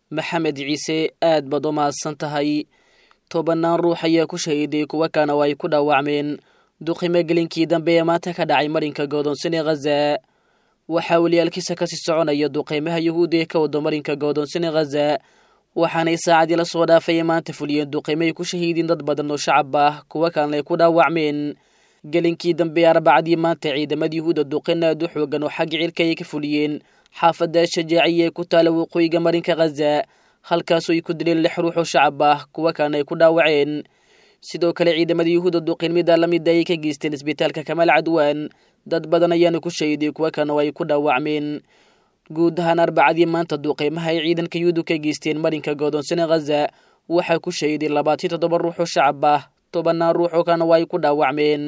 maxamed ciise aad baad u mahadsan tahay tobannaan ruux ayaa ku shahiiday kuwa kana oo ay ku dhaawacmeen duqimo gelinkii dambe ee maanta ka dhacay marinka godoonsan ee khaza waxaa weliyaalkiisa kasii soconaya duqeymaha yuhuudi ee ka wada marinka godoonsan ee khaza waxaanay saacadii la soo dhaafay maanta fuliyeen duqeymo ay ku shahiidiin dad badan oo shacab ah kuwa kalena ay ku dhaawacmeen gelinkii dambe arbacadii maanta ciidamada yuhuudda duqeyn aad u xoogan oo xagga cirka ay ka fuliyeen xaafadda shajaaciya ee ku taala waqooyiga marinka khaza halkaasoo ay ku dileen lix ruux oo shacab ah kuwa kalena ay ku dhaawaceen sidoo kale ciidamada yuhuudda duqeyn mida la mida ayay ka geysteen isbitaalka kamaal cadwaan dad badan ayaana ku shahiiday kuwa kalena oo ay ku dhaawacmeen guud ahaan arbacadii maanta duqeymaha ay ciidanka yuhuuddu ka geysteen marinka godoonsane khaza waxaa ku shahiiday labaatan toddoba ruux oo shacab ah tobannaan ruux oo kalena waa ay ku dhaawacmeen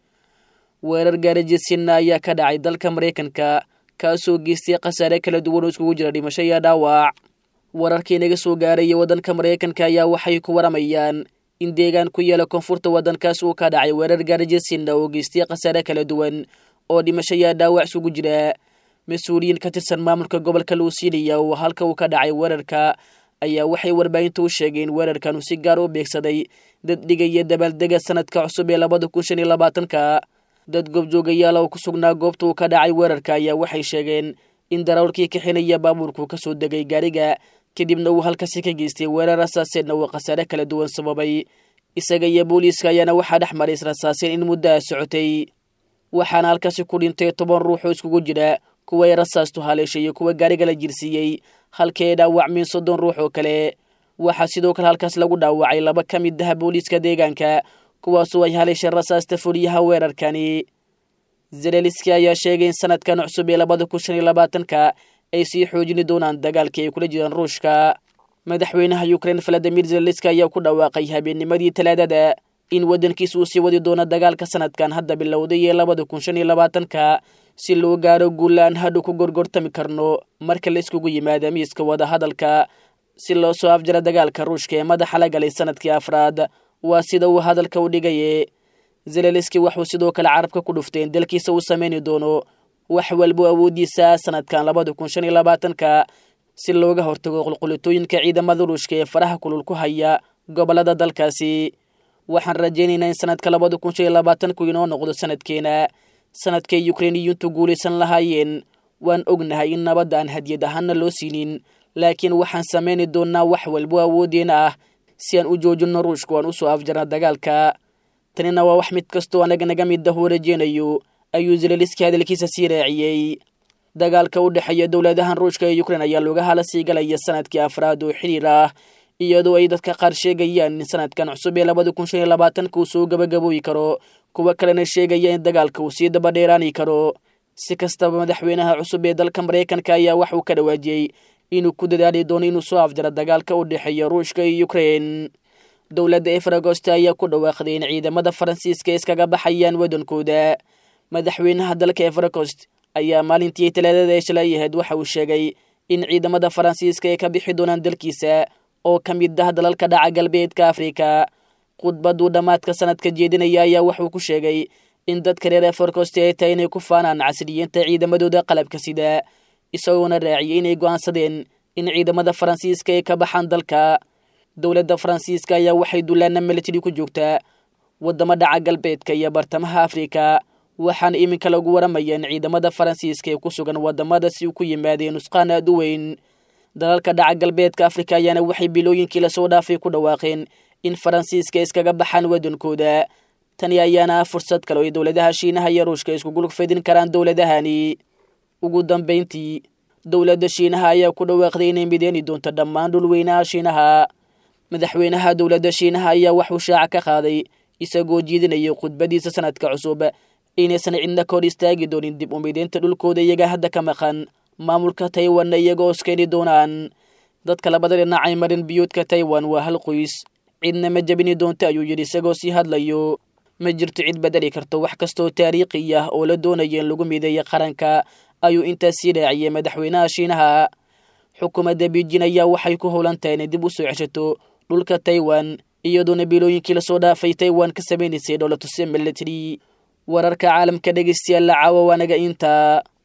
weerar gaarajisina ayaa ka dhacay dalka maraykanka kaasoo geystay khasaare kala duwan oo iskugu jira dhimasho iyo dhaawac wararkii naga soo gaaraya waddanka maraykanka ayaa waxay ku waramayaan in deegaan ku yaala koonfurta waddankaas uu ka dhacay weerar gaarajisina oo geystay khasaare kala duwan oo dhimasho iyo dhaawac isugu jira mas-uuliyiin ka tirsan maamulka gobolka luusiiliya oo halka uu ka dhacay weerarka ayaa waxay warbaahinta u sheegeen weerarkan uu si gaar u beegsaday dad dhigaya dabaaldega sanadka cusub ee labada kun shan iyo labaatanka dad goobjoogayaal oo ku sugnaa goobta uu ka dhacay weerarka ayaa waxay sheegeen in darawalkii kaxinaya baabuurku ka soo degay gaariga kadibna uu halkaasi ka geystay weerar rasaaseedna uu khasaare kala duwan sababay isaga iyo booliiska ayaana waxaa dhex maray israsaaseen in muddaha socotay waxaana halkaasi ku dhintay toban ruux oo iskugu jira kuwa ay rasaastu haleeshay iyo kuwa gaariga la jirsiiyey halkii ay dhaawacmeen soddon ruux oo kale waxaa sidoo kale halkaas lagu dhaawacay laba ka mid ah booliiska deegaanka kuwaasoo ay haleeshay rasaasta fuliyaha weerarkani zeleliski ayaa sheegay in sanadkan cusub ee labada kun shan iyo labaatanka ay sii xoojini doonaan dagaalkii ay kula jiraan ruushka madaxweynaha ukrein valadimir zeleliski ayaa ku dhawaaqay habeennimadii talaadada in waddankiisa uu sii wadi doono dagaalka sanadkan hadda bilowday ee labada kun shan iyo labaatanka si loo gaaro guulaan hadhu ku gorgortami karno marka la iskugu yimaada miiska wadahadalka si loo soo afjara dagaalka ruushka ee madaxa la galay sanadkii afraad waa sida uu hadalka u dhigaye zeleliski waxuu sidoo kale carabka ku dhuftay in dalkiisa uu sameyni doono wax walbo awoodiisa sanadkan labada kun shan iyo labaatanka si looga hortago qulqulitooyinka ciidamada ruushka ee faraha kulul ku haya gobolada dalkaasi waxaan rajaynaynaa in sanadka labada kun shan iyo labaatanku inoo noqdo sanadkeena sanadkay ukreiniyuntu guulaysan lahaayeen waan ognahay in nabadda aan hadiyad ahaana loo siinin laakiin waxaan samayni doonnaa wax walbo awooddeena ah si aan u joojinno ruushku aan usoo afjarna dagaalka tanina waa wax mid kastoo anaga naga mid ah uu rajeynayo ayuu zeleliski hadalkiisa sii raaciyey dagaalka u dhexeeya dowladahan ruushka ee ukrein ayaa looga hala sii galaya sanadkii afraad oo xiriir ah iyadoo ay dadka qaar sheegayaan in sanadkan cusub ee labada kun shan iyo labaatanka uu soo gabagabooyi karo kuwa kalena sheegaya in dagaalka uu sii dabadheeraani karo si kastaba madaxweynaha cusub ee dalka maraykanka ayaa wax uu ka dhawaajiyey inuu ku dadaali doono inuu soo afjaro dagaalka u dhexeeya ruushka iyo ukrein dowladda efragoste ayaa ku dhawaaqday in ciidamada faransiiska iskaga baxayaan waddankooda madaxweynaha dalka efragost ayaa maalintii talaadada ee shalay ahayd waxa uu sheegay in ciidamada faransiiska ay ka bixi doonaan dalkiisa oo ka mid ah dalalka dhaca galbeedka afrika khudbaduu dhammaadka sanadka jeedinaya ayaa wuxuu ku sheegay in dadka reer efragoste ay tahay inay ku faanaan casriyiinta ciidamadooda qalabka sida isagoona raaciyay inay go'aansadeen in ciidamada faransiiska ay ka baxaan dalka dowladda faransiiska ayaa waxay dullaana militari ku joogtaa waddamo dhaca galbeedka iyo bartamaha afrika waxaana iminka lagu waramaya in ciidamada faransiiska ee ku sugan waddamada si ku yimaadeen nusqaan aad u weyn dalalka dhaca galbeedka afrika ayaana waxay bilooyinkii lasoo dhaafay ku dhawaaqeen in faransiiska iskaga baxaan waddankooda tani ayaana ah fursad kale oo ay dowladaha shiinaha iyo ruushka iskugulug fidin karaan dowladahani ugu dambayntii dowladda shiinaha ayaa ku dhawaaqday inay mideeni doonto dhammaan dhulweynaha shiinaha madaxweynaha dowladda shiinaha ayaa waxuu shaaca ka qaaday isagoo jiidinaya khudbadiisa sanadka cusub inaysan cidna ka hor istaagi doonin dib u mideynta dhulkooda iyaga hadda ka maqan maamulka taiwanna iyagoo iskeeni doonaan dadka labada dhinacay marin biyuudka taiwan waa hal qoys cidna ma jebini doonto ayuu yidhi isagoo sii hadlayo ma jirto cid bedeli karto wax kastoo taariikhi ah oo la doonaya in lagu mideeya qaranka ayuu intaas sii raaciyay madaxweynaha shiinaha xukuumadda beijin ayaa waxay ku howlan tahay inay dib u soo ceshato dhulka taiwan iyadoona bilooyinkii lasoo dhaafay taiwan ka samaynaysay dholatuse military wararka caalamka dhegeystayaal la caawa waanaga inta